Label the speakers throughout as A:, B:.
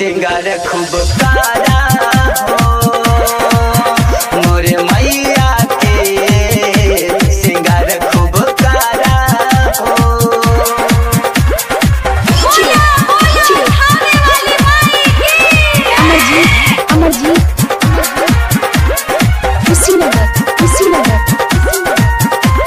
A: सिंगार खूब कारा हो मोरे मैया के सिंगार खूब कारा हो
B: अमरजीत अमरजीत कुशीनगर कुशीनगर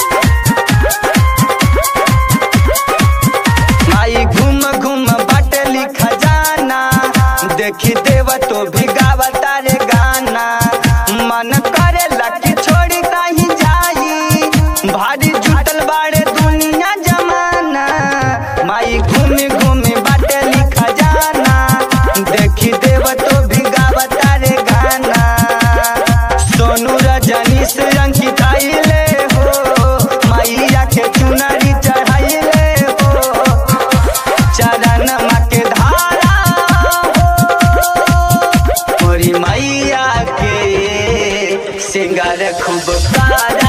A: माई घूम घूम बाटली खजाना देखी देव तो भी गावता रे गाना मन करे लकी छोड़ी कहीं जाई भारी जुटल बाड़े दुनिया जमाना माई घूम घूम बाटली खजाना देखी देव तो भी गावता रे गाना सोनू रजनी से अंकित आइले हो मैया के चुनरी चढ़ाइले हो चरण के धारा हो मोरी मैया के सिंगार खूब कारा